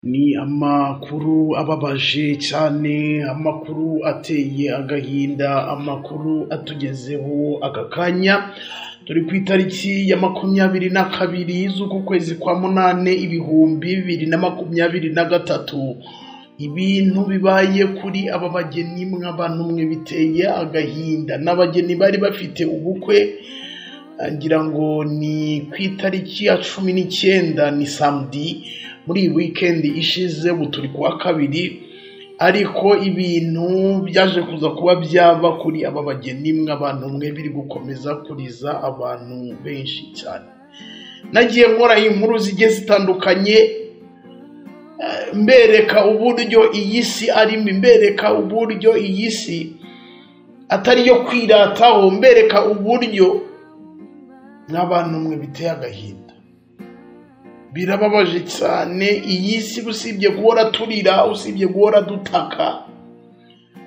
Ni amakuru ababaje cyane, amakuru ateye agahinda, amakuru atugezeho aka kanya, turi ku itariki ya makumyabiri na kabiri z'uku kwezi kwa munani ibihumbi bibiri na makumyabiri na gatatu, ibintu bibaye kuri aba bageni mwabantumwe biteye agahinda, ni abageni bari bafite ubukwe ngira ngo ni ku itariki ya cumi n'icyenda ni samedi muri iyi wikendi ishize ubu turi kuwa kabiri ariko ibintu byaje kuza kuba byaba kuri aba bageni mw'abantu mwe biri gukomeza kuriza abantu benshi cyane nagiye nkora inkuru zigiye zitandukanye eh, mbereka uburyo iyi si arimo mbereka uburyo iyi si atari iyo kwirataho mbereka uburyo nk'abantu mwe biteye agahinda birababaje cyane iyi si usibye guhora turira usibye guhora dutaka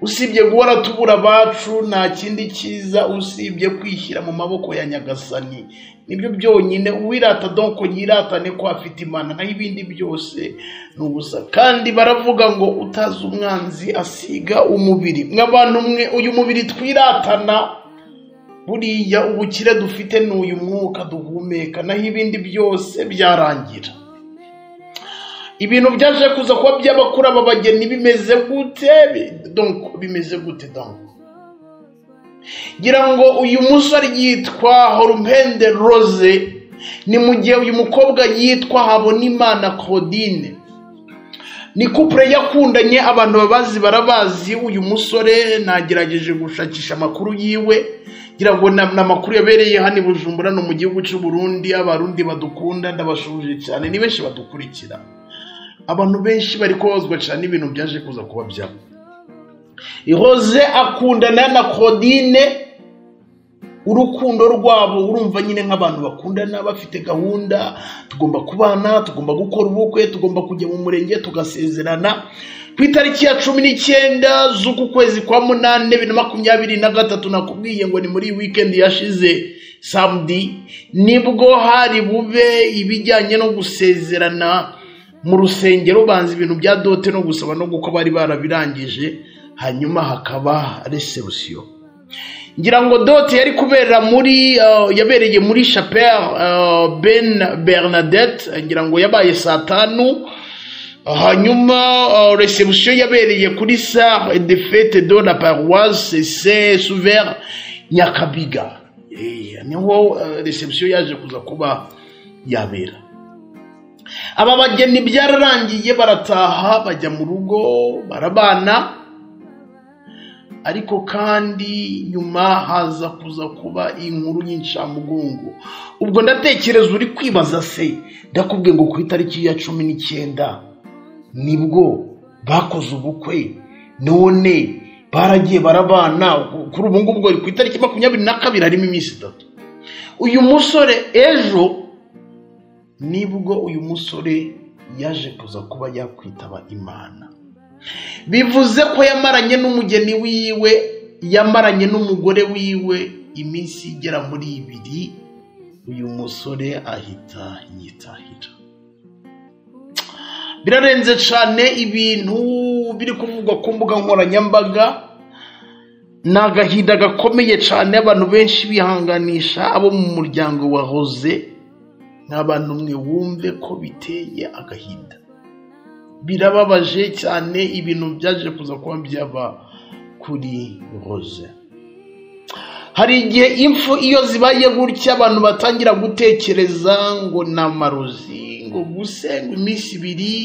usibye guhora tubura abacu nta kindi cyiza usibye kwishyira mu maboko ya nyagasani nibyo byonyine uwirata donko yiratane ko afite imana naho ibindi byose ni ubusa kandi baravuga ngo utazi umwanzi asiga umubiri nk'abantu mwe uyu mubiri twiratana buriya ubukire dufite ni uyu mwuka duhumeka naho ibindi byose byarangira ibintu byaje kuza kuba byaba kuri aba bageni bimeze gute Bi- donc bimeze gute donc ngira ngo uyu musore yitwa horumpende rose ni mu gihe uyu mukobwa yitwa habonimana claudine ni kupure yakundanye abantu babazi barabazi uyu musore nagerageje gushakisha amakuru yiwe ngira ngo ni amakuru yabereye hano i bujumbura no mu gihugu cy'u Burundi abarundi badukunda ndabashuje cyane ni benshi badukurikira abantu benshi bari kubabazwa cyane n'ibintu byaje kuza kuba byabo ihoze akundana na claudine urukundo rwabo urumva nyine nk'abantu bakundana bafite gahunda tugomba kubana tugomba gukora ubukwe tugomba kujya mu murenge tugasezerana ku itariki ya cumi n'icyenda z'uku kwezi kwa munani bibiri na makumyabiri na gatatu nakubwiye ngo ni muri iyi weekend yashize samedi nibwo hari bube ibijyanye no gusezerana mu rusengero banza ibintu bya dote no gusaba no gukwa bari barabirangije hanyuma hakaba resebusiyo ngira ngo dote yari kubera muri uh, yabereye muri chapelle uh, ben bernadette ngira ngo yabaye saa tanu hanyuma uh, reception yabereye kuri sare de fete de la paroisse se souvert nyakabiga Eh, niho uh, reception yaje kuza kuba yabera aba bageni byararangiye barataha bajya mu rugo barabana ariko kandi nyuma haza kuza kuba inkuru y'incamugongo ubwo ndatekereza uri kwibaza se ndakubwiye ngo ku itariki ya cumi n'icyenda nibwo bakoze ubukwe none baragiye barabana kuri ubu ngubu ku itariki makumyabiri na kabiri harimo iminsi itatu uyu musore ejo nibwo uyu musore yaje kuza kuba yakwitaba imana bivuze ko yamaranye n'umugeni wiwe yamaranye n'umugore wiwe iminsi igera muri ibiri uyu musore ahita yitahira birarenze cyane ibintu biri kuvugwa ku mbuga nkoranyambaga ni agahinda gakomeye cyane abantu benshi bihanganisha abo mu muryango wahoze nk'abantu mwe wumve ko biteye agahinda birababaje cyane ibintu byaje kuza kuba byaba kuri rose hari igihe impfu iyo zibaye gutya abantu batangira gutekereza ngo ni amarozi ngo ubuse ngo iminsi ibiri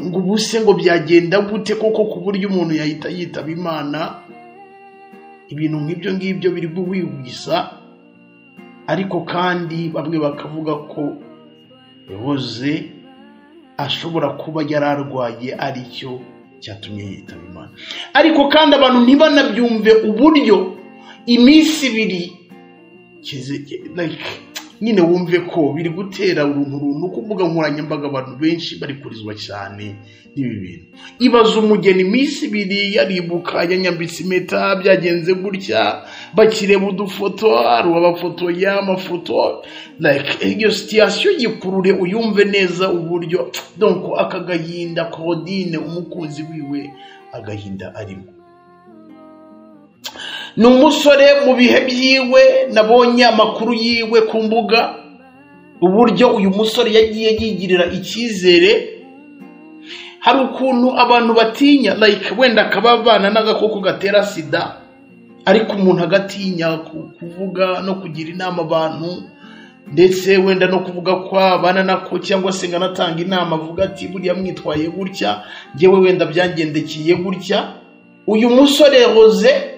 ngo ubuse ngo byagenda gute koko ku buryo umuntu yahita yitaba imana ibintu nk'ibyo ngibyo biri guhwihwisa ariko kandi bamwe bakavuga ko rose ashobora kuba yari arwaye aricyo cyatumye yitaba imana ariko kandi abantu ntibanabyumve uburyo iminsi ibiri kize- like, nyine wumve ko biri gutera uruntu runtu ku mbuga nkoranyambaga abantu benshi bari kurizwa cyane n'ibi bintu ibaza umugeni iminsi ibiri yaribuka yanyambitse impeta byagenze gutya bakireba udufoto hari abafoto y'amafoto like iyo sitiyasiyo yikurure uyumve neza uburyo donko aka gahinda kodine umukunzi wiwe agahinda arimo ni umusore mu bihe byiwe nabonye amakuru yiwe ku mbuga uburyo uyu musore yagiye yigirira icyizere hari ukuntu abantu batinya like wenda akaba abana n'agakoko gatera sida ariko umuntu agatinya ku- kuvuga no kugira inama abantu ndetse wenda no kuvuga ko abana nako cyangwa se ngo anatanga inama avuga ati buriya mwitwaye gutya ngewe wenda byangendekeye gutya uyu musore Rose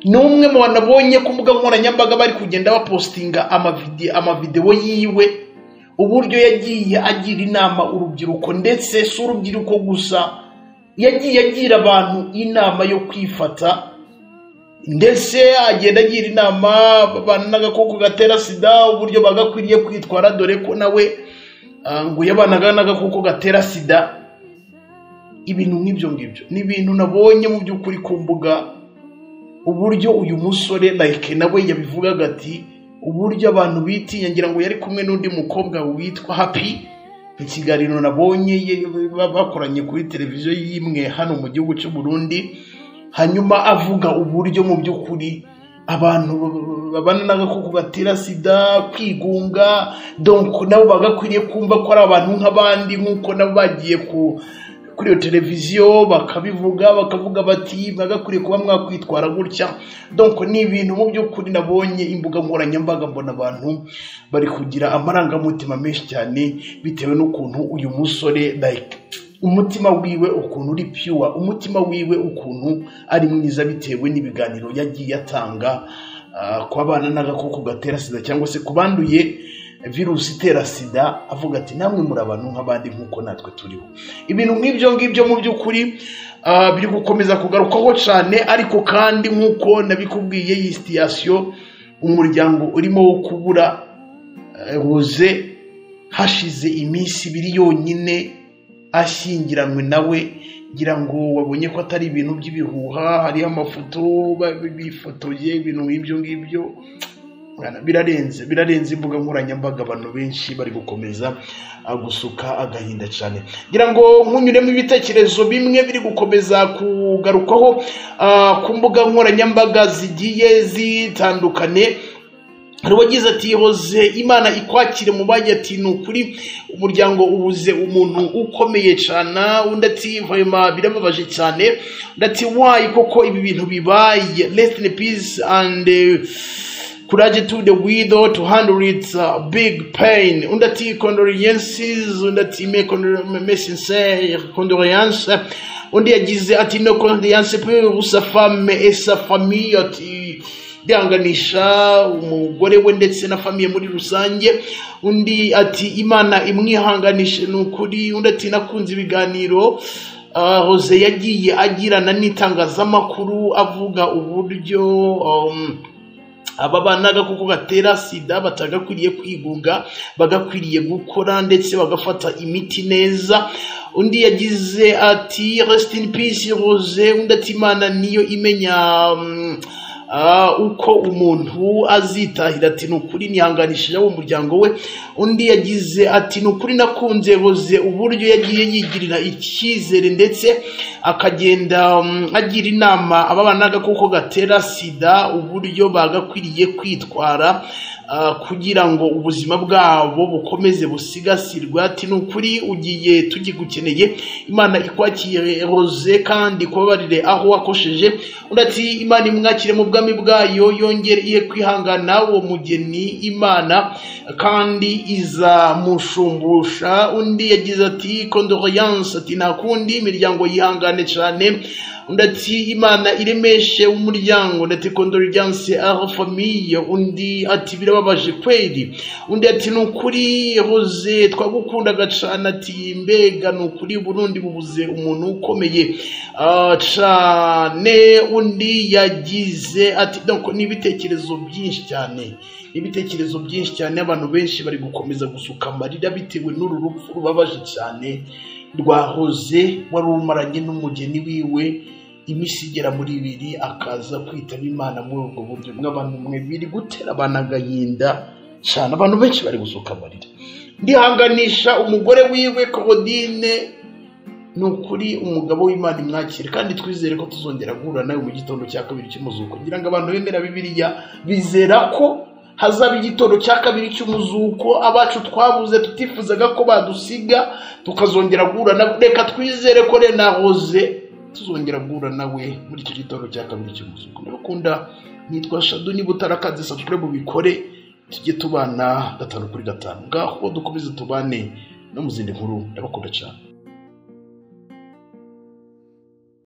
ni umwe mu bantu abonye ku mbuga nkoranyambaga bari kugenda bapositinga amavide- amavidewo yiwe uburyo yagiye agira inama urubyiruko ndetse si urubyiruko gusa yagiye agira abantu inama yo kwifata ndetse agenda agira inama abantu n'agakoko gatera sida uburyo bagakwiriye kwitwara dore ko nawe ah, ngo yabanaga n'agakoko gatera sida ibintu nk'ibyo ngibyo ni ibintu nabonye mu by'ukuri ku mbuga uburyo uyu musore like nawe yabivugaga ati uburyo abantu bitinya ngira ngo yari kumwe n'undi mukobwa witwa happy ikiganiro nabonye ye- ba- bakoranye kuri televiziyo y'imwe hano mu gihugu cy'u Burundi hanyuma avuga uburyo mu by'ukuri abantu babana n'agakoko gatera sida kwigunga donc nabo bagakwiriye kumva ko ari abantu nk'abandi nk'uko nabo bagiye ku kuri iyo televiziyo bakabivuga bakavuga bati mwagakwiriye kuba mwakwitwara gutya donc ni ibintu mu by'ukuri nabonye imbuga nkoranyambaga mbona abantu bari kugira amarangamutima menshi cyane bitewe n'ukuntu uyu musore like umutima wiwe ukuntu uri pure umutima wiwe ukuntu ari mwiza bitewe n'ibiganiro yagiye atanga ah, ku bana n'agakoko gatera sida cyangwa se ku banduye virusi itera sida avuga ati namwe muri abantu nk'abandi nk'uko natwe turiho ibintu nk'ibyo ngibyo mu by'ukuri ah, biri gukomeza kugarukwaho cyane ariko kandi nk'uko nabikubwiye iyi sitiyasiyo umuryango urimo wo kubura eh, Rose hashize iminsi ibiri yonyine ashyingiranywe nawe ngira ngo wabonye ko atari ibintu by'ibihuha hariho amafoto ba- bifotoye ibintu nk'ibyo ngibyo Mwana, birarenze birarenze imbuga nkoranyambaga abantu benshi bari gukomeza ah, gusuka agahinda cyane ngira ngo nkunyuremo ibitekerezo bimwe biri gukomeza kugarukwaho ah, ku mbuga nkoranyambaga zigiye zitandukanye hari uwagize ati hoze imana ikwakire mu bajya ati ni ukuri umuryango ubuze umuntu ukomeye cyane undi ati vayoma birababaje cyane undi ati wayi koko ibi bintu bibaye rest in peace and eh, courage to the widow to handle its uh, big pain undi ati condolences undi ati me condol- me- me sincere condolences undi yagize ati no condolences pour sa femme et sa famille ati byanganisha umugore we ndetse na famiye muri rusange undi ati imana imwihanganishe ni ukuri undi ati nakunze ibiganiro Ah, Jose yagiye agirana n'itangazamakuru avuga uburyo um, aba bana agakoko gatera sida batagakwiriye kwigunga bagakwiriye gukora ndetse bagafata imiti neza undi yagize ati rest in peace rose undi ati imana niyo imenya mm, ah, uko umuntu azitahira ati ni ukuri nihanganishije abo mu muryango we undi yagize ati ni ukuri nakunze rose uburyo yagiye yigirira icyizere ndetse akagenda mm, agira inama aba bana agakoko gatera sida uburyo bagakwiriye kwitwara ah, kugira ngo ubuzima bwabo bukomeze busigasirwe ati ni ukuri ugiye tugigukeneye imana ikwakire rose kandi kubabarire aho wakosheje undi ati imana imwakire mu bwami bwayo yongere iye kwihangana uwo mugeni imana kandi izamushumbusha undi yagize ati condoleance ati nta kundi imiryango yihangane cyane undi ati imana iremeshe umuryango undi ati kondorijanse aho famiye undi ati birababaje kweri undi ati ni ukuri hoze twagukundaga cane ati mbega ni ukuri burundi bubuze umuntu ukomeye ah, cane undi yagize ati donc ni ibitekerezo byinshi cyane ibitekerezo byinshi cyane abantu benshi bari gukomeza gusuka amarira bitewe n'uru rupfu rubabaje cyane rwahoze wari umaranye n'umugeni wiwe iminsi igera muri ibiri akaza kwitaba imana muri ubwo buryo bw'abantu mwe biri gutera abantu agahinda cyane abantu benshi bari gusuka amarira ndihanganisha umugore wiwe korodine ni ukuri umugabo w'imana imwakire kandi twizere ko tuzongera guhura nawe mu gitondo cya kabiri cy'umuzuko kugira ngo abantu bemera bibiliya bizera ko hazaba igitondo cya kabiri cy'umuzuko abacu twabuze tutifuzaga ko badusiga tukazongera guhura nawe reka twizere ko renahoze tuzongera guhura nawe muri icyo gitondo cya kabiri cy'umuzuko ndabakunda nitwa shadu niba utarakaze subscribe ubikore tujye tubana gatanu kuri gatanu ngaho dukomeze tubane no mu zindi nkuru ndabakunda cyane